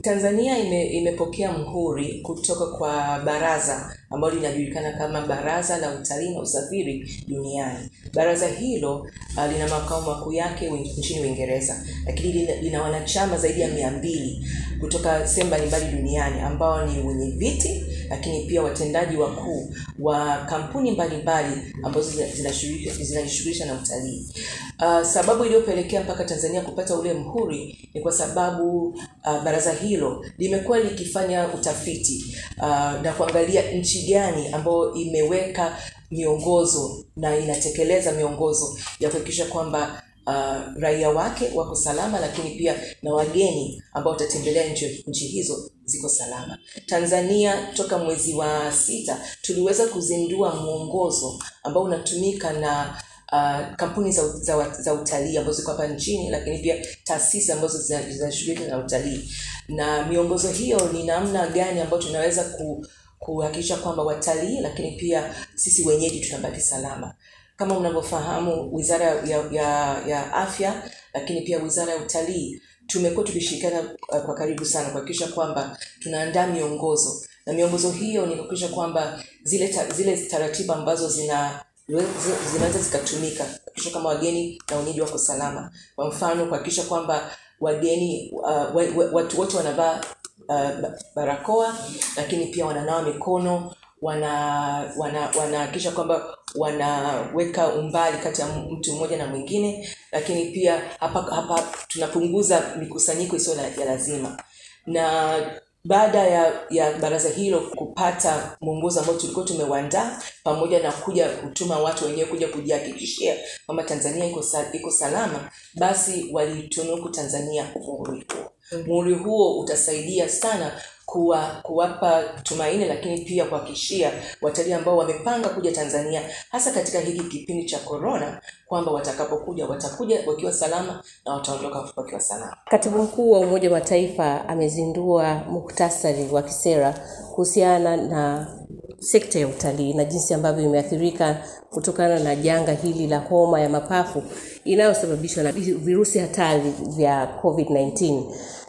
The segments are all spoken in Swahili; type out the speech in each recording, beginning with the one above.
Tanzania ime, imepokea mhuri kutoka kwa baraza ambalo linajulikana kama Baraza la Utalii na Usafiri Duniani. Baraza hilo uh, lina makao makuu yake wi- nchini Uingereza, lakini lina, lina wanachama zaidi ya mia mbili kutoka sehemu mbalimbali duniani ambao ni wenye viti, lakini pia watendaji wakuu wa kampuni mbalimbali ambazo zina- zinashiriki- zinajishughulisha na utalii. Uh, sababu iliyopelekea mpaka Tanzania kupata ule mhuri ni kwa sababu uh, baraza hilo limekuwa likifanya utafiti uh, na kuangalia nchi gani ambayo imeweka miongozo na inatekeleza miongozo ya kuhakikisha kwamba uh, raia wake wako salama, lakini pia na wageni ambao watatembelea nchi, nchi hizo ziko salama. Tanzania toka mwezi wa sita tuliweza kuzindua mwongozo ambao unatumika na uh, kampuni za, za, za utalii ambazo ziko hapa nchini, lakini pia taasisi ambazo zina- zinashughulika na utalii, na miongozo hiyo ni namna gani ambayo tunaweza ku kuhakikisha kwamba watalii lakini pia sisi wenyeji tunabaki salama. Kama mnavyofahamu, wizara ya, ya, ya afya lakini pia wizara ya utalii tumekuwa tukishirikiana uh, kwa karibu sana kuhakikisha kwamba tunaandaa miongozo na miongozo hiyo ni kuhakikisha kwamba zile ta, zile taratibu ambazo zina zi- zinaweza zikatumika kuhakikisha kama wageni na wenyeji wako salama. Kwa mfano kuhakikisha kwamba wageni uh, wa, wa, watu wote wanavaa uh, ba- barakoa lakini pia wananawa mikono wana wana wanahakikisha kwamba wanaweka umbali kati ya mtu mmoja na mwingine lakini pia hapa hapa tunapunguza mikusanyiko isiyo la- ya lazima na baada ya ya baraza hilo kupata mwongozo ambao tulikuwa tumeuandaa pamoja na kuja kutuma watu wenyewe kuja kujihakikishia kwamba tanzania iko sa, iko salama basi walitunuku tanzania muhuri huo muhuri huo utasaidia sana kuwa, kuwapa tumaini lakini pia kuhakikishia watalii ambao wamepanga kuja tanzania hasa katika hiki kipindi cha korona kwamba watakapokuja watakuja wakiwa salama na wataondoka wakiwa salama Katibu mkuu wa Umoja wa Mataifa amezindua muktasari wa kisera kuhusiana na sekta ya utalii na jinsi ambavyo imeathirika kutokana na janga hili la homa ya mapafu inayosababishwa na virusi hatari vya COVID-19.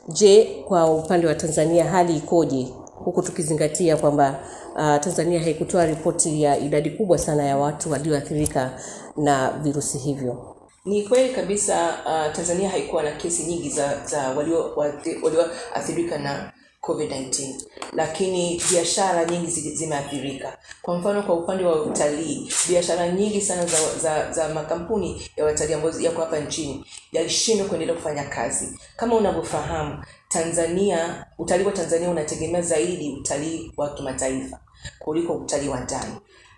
Je, kwa upande wa Tanzania hali ikoje? Huku tukizingatia kwamba uh, Tanzania haikutoa ripoti ya idadi kubwa sana ya watu walioathirika na virusi hivyo. ni kweli kabisa uh, tanzania haikuwa na kesi nyingi za, za walioathirika walio walioathirika na covid-19 lakini biashara nyingi zi- zimeathirika kwa mfano kwa upande wa utalii biashara nyingi sana za, za, za makampuni ya watalii ambayo yako hapa nchini yalishindwa kuendelea kufanya kazi kama unavyofahamu tanzania utalii wa tanzania unategemea zaidi utalii wa kimataifa kuliko utalii wa ndani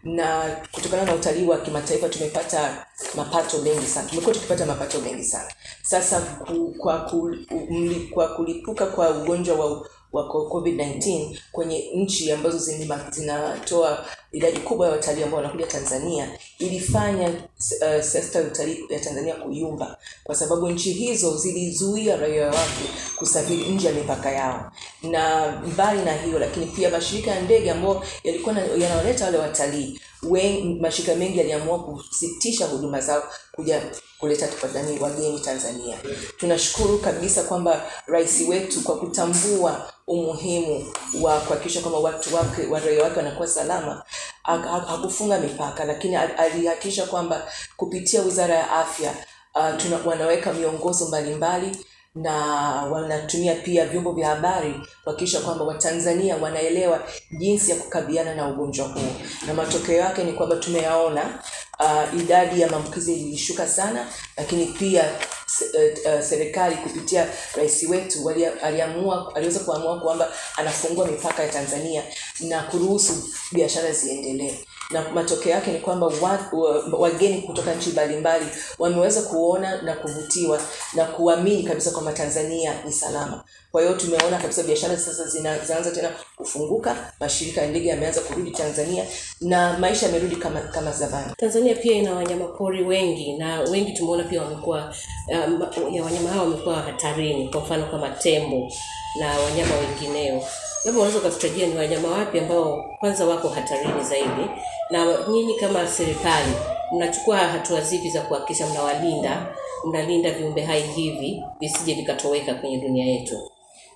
na kutokana na utalii wa kimataifa tumepata mapato mengi sana tumekuwa tukipata mapato mengi sana sasa ku, kwa, ku, mli, kwa kulipuka kwa ugonjwa wa wa covid-19 kwenye nchi ambazo zina- zinatoa idadi kubwa ya watalii ambao wanakuja tanzania ilifanya uh, sekta ya utalii ya tanzania kuyumba kwa sababu nchi hizo zilizuia raia wake kusafiri nje ya mipaka yao na mbali na hiyo lakini pia mashirika ya ndege ambayo yalikuwa na- yanawaleta wale watalii wen- mashirika mengi yaliamua kusitisha huduma zao kuja kuleta tupadani wageni tanzania tunashukuru kabisa kwamba rais wetu kwa kutambua umuhimu wa kuhakikisha kwamba watu wake wa raia wake wanakuwa salama ha- ha- hakufunga mipaka lakini al- alihakikisha kwamba kupitia wizara ya afya uh, tuna, wanaweka miongozo mbalimbali na wanatumia pia vyombo vya habari kuhakikisha kwamba watanzania wanaelewa jinsi ya kukabiliana na ugonjwa huu na matokeo yake ni kwamba tumeyaona uh, idadi ya maambukizi ilishuka sana lakini pia se- uh, uh, serikali kupitia rais wetu wali- aliamua aliweza kuamua kwamba anafungua mipaka ya tanzania na kuruhusu biashara ziendelee na matokeo yake ni kwamba wa, wa, wageni kutoka nchi mbalimbali wameweza kuona na kuvutiwa na kuamini kabisa kwamba tanzania ni salama kwa hiyo tumeona kabisa biashara sasa zina- zinaanza tena kufunguka mashirika ya ndege yameanza kurudi tanzania na maisha yamerudi kama kama zamani Tanzania pia ina wanyamapori wengi na wengi tumeona pia wamekuwa um, ya wanyama hao wamekuwa hatarini, kwa mfano kama tembo na wanyama wengineo. Labda unaweza ukatutajia ni wanyama wapi ambao kwanza wako hatarini zaidi, na nyinyi kama serikali mnachukua hatua zipi za kuhakikisha mnawalinda, mnalinda viumbe hai hivi visije vikatoweka kwenye dunia yetu?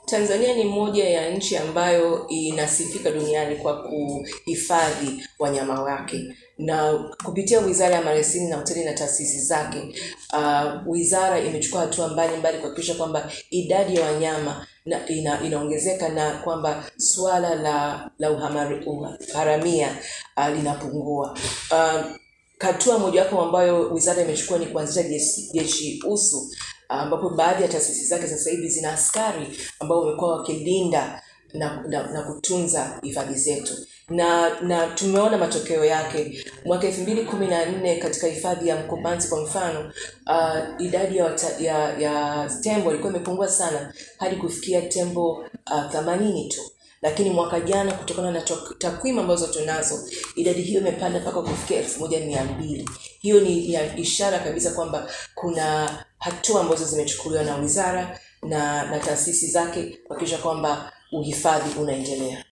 Tanzania ni moja ya nchi ambayo inasifika duniani kwa kuhifadhi wanyama wake na kupitia Wizara ya Maliasili na Utalii na taasisi zake, uh, wizara imechukua hatua mbalimbali kuhakikisha kwamba idadi ya wanyama na ina, inaongezeka na kwamba suala la la uhamari- uharamia uh, linapungua. Uh, hatua mojawapo ambayo wizara imechukua ni kuanzisha jeshi, jeshi usu ambapo baadhi ya taasisi zake sasa hivi zina askari ambao wamekuwa wakilinda na, na, na kutunza hifadhi zetu na na tumeona matokeo yake mwaka elfu mbili kumi na nne katika hifadhi ya Mkomanzi kwa mfano uh, idadi ya, wata, ya ya tembo ilikuwa imepungua sana hadi kufikia tembo uh, themanini tu lakini mwaka jana kutokana na tok- takwimu ambazo tunazo idadi hiyo imepanda mpaka kufikia elfu moja mia mbili hiyo ni ya ishara kabisa kwamba kuna hatua ambazo zimechukuliwa na wizara na na taasisi zake kuhakikisha kwamba uhifadhi unaendelea